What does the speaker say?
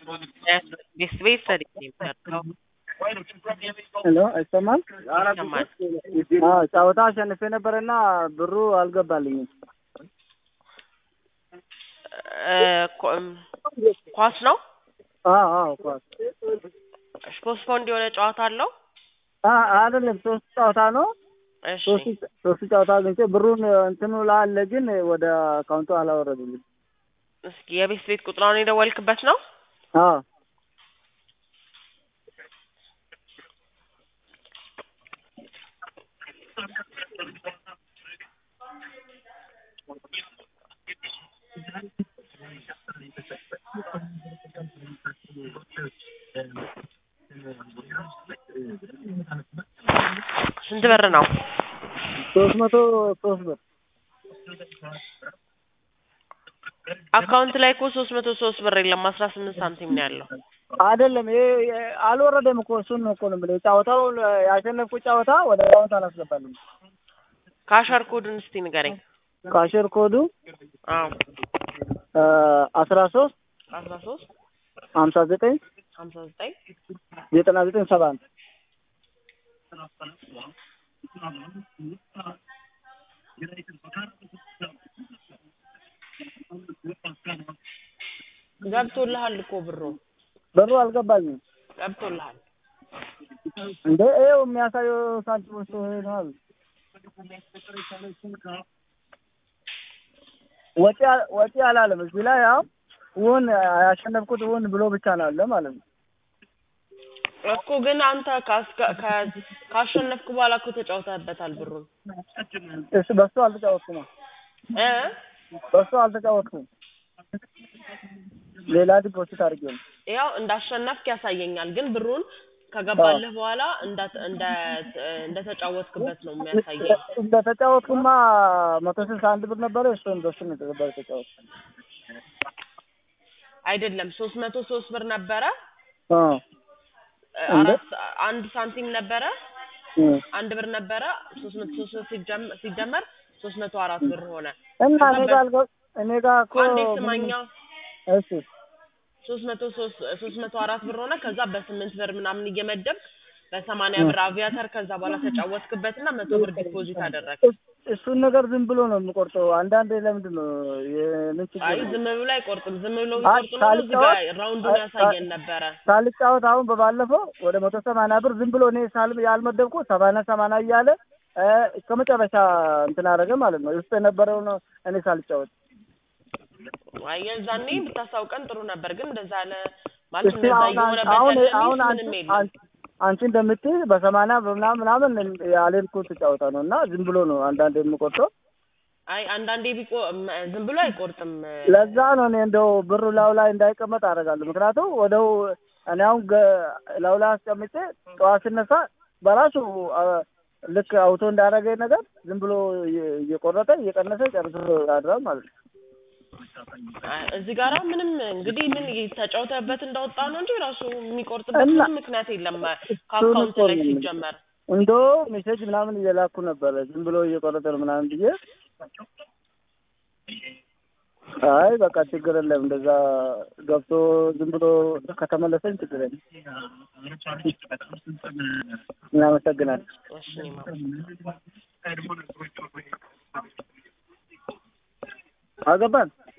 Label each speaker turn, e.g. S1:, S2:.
S1: ቤት ሰርቼ የምሰርተው
S2: ሄሎ አይሰማም?
S1: ይሰማል።
S2: አዎ ጨዋታ አሸንፌ ነበረና ብሩ አልገባልኝም።
S1: እ ኮ- እም፣ ኳስ ነው
S2: አዎ አዎ ኳስ
S1: ፖስትፖንድ የሆነ ጨዋታ አለው።
S2: አ- አይደለም ሶስት ጨዋታ ነው።
S1: እሺ
S2: ሶስት ሶስት ጨዋታ አግኝቼ ብሩን እንትኑ ላለ ግን ወደ አካውንቱ አላወረዱልኝ።
S1: እስኪ የቤት ቤት ቁጥሯን የደወልክበት ነው?
S2: አዎ
S1: ስንት ብር ነው?
S2: ሶስት መቶ ሶስት ብር
S1: አካውንት ላይ እኮ ሶስት መቶ ሶስት ብር የለም አስራ ስምንት ሳንቲም ነው ያለው።
S2: አይደለም ይሄ ይሄ አልወረደም እኮ እሱን ነው እኮ ነው የምልህ። ጨዋታው ያሸነፍኩት ጨዋታ ወደ አካውንት አላስገባልኝ።
S1: ካሸር ኮዱን እስቲ ንገረኝ።
S2: ካሽር ኮዱ
S1: አዎ
S2: አስራ ሶስት
S1: አስራ ሶስት
S2: ሀምሳ ዘጠኝ
S1: ሀምሳ ዘጠኝ
S2: ዘጠና ዘጠኝ ሰባ አንድ
S1: ገብቶልሃል እኮ ብሩ
S2: ብሩ አልገባልኝም።
S1: ገብቶልሃል።
S2: እንደ ይኸው የሚያሳየው ሳንቲሞች ሆናል። ወጪ አ- ወጪ አላለም እዚህ ላይ ያው ውን ያሸነፍኩት ውን ብሎ ብቻ ነው አለ ማለት ነው።
S1: እኮ ግን አንተ ካስገ- ከ- ካሸነፍክ በኋላ እኮ ተጫውተህበታል ብሩን
S2: እሱ በሱ አልተጫወትኩም
S1: እ
S2: በሱ አልተጫወትኩም። ሌላ ዲፖዚት አድርጌ ነው።
S1: ያው እንዳሸነፍክ ያሳየኛል፣ ግን ብሩን ከገባልህ በኋላ እንዳ- እንደ እንደተጫወትክበት ነው የሚያሳየኝ።
S2: እንደተጫወትኩማ መቶ ስልሳ አንድ ብር ነበረ። እሱን በሱ ነው የተገባ የተጫወትኩት።
S1: አይደለም ሶስት መቶ ሶስት ብር ነበረ
S2: አ
S1: እ
S2: እንደ?
S1: አራት አንድ ሳንቲም ነበረ
S2: እ
S1: አንድ ብር ነበረ ሶስት መቶ ሶስት ብር ሲጀመር ሲጀመር ሶስት መቶ አራት ብር ሆነ።
S2: እና እኔ ጋር አልገ- እኔ ጋር እኮ
S1: አንዴ ስማኛ
S2: እሺ
S1: ሶስት መቶ ሶስት ሶስት መቶ አራት ብር ሆነ። ከዛ በስምንት ብር ምናምን እየመደብክ በሰማንያ ብር አቪያተር ከዛ በኋላ ተጫወትክበትና መቶ ብር ዲፖዚት አደረግ።
S2: እስ- እሱን ነገር ዝም ብሎ ነው የምቆርጠው። አንዳንዴ ለምንድን ነው የምን ችግር
S1: አይ
S2: ነው?
S1: ዝም ብሎ አይቆርጥም። ዝም ብሎ
S2: አይ
S1: ቢቆርጥ ኖሮ እዚህ ጋር
S2: ሳልጫወት-
S1: ራውንዱን
S2: አይ
S1: ያሳየን ነበረ።
S2: ሳልጫወት አሁን በባለፈው ወደ መቶ ሰማንያ ብር ዝም ብሎ እኔ ሳል ያልመደብኩ ሰማንያ ሰማንያ እያለ እ እስከ መጨረሻ እንትን አደረገ ማለት ነው። ውስጥ የነበረው ነው እኔ ሳልጫወት
S1: አይ የዛኔ ብታስታውቀን ጥሩ ነበር፣ ግን እንደዛ አለ ማለት
S2: እስቲ
S1: እንደዛ
S2: አሁን
S1: እየሆነ
S2: አሁን
S1: በተለይ
S2: አሁን
S1: ምንም
S2: አንቺ
S1: የለም።
S2: አንቺ- አንቺ እንደምትይ በሰማንያ በምናምን ምናምን ያልሄድኩት ጨዋታ ነው እና ዝም ብሎ ነው አንዳንድ የምቆርጠው።
S1: አይ አንዳንዴ ቢቆ ም- ዝም ብሎ አይቆርጥም።
S2: ለዛ ነው እኔ እንደው ብሩ ላው ላይ እንዳይቀመጥ አደርጋለሁ። ምክንያቱም ወደው እኔ አሁን ገ- ላው ላይ አስቀምጬ ጠዋት ስነሳ በራሱ አ፣ ልክ አውቶ እንዳደረገኝ ነገር ዝም ብሎ እየ- እየቆረጠ እየቀነሰ ጨርሶ ያድራል ማለት ነው።
S1: አይ እዚህ ጋራ ምንም እንግዲህ ምን ተጫውተህበት እንዳወጣ ነው እንጂ ራሱ የሚቆርጥበት
S2: እና-
S1: ምንም ምክንያት የለም ከአካውንት ላይ ሲጀመር።
S2: እንዶ ሜሴጅ ምናምን እየላኩ ነበረ ዝም ብሎ እየቆረጠ ነው ምናምን ብዬ አይ በቃ ችግር የለም እንደዛ ገብቶ ዝም ብሎ ከተመለሰኝ ችግር የለም። እናመሰግናለን።
S1: እሺ እኔማ
S2: አገባን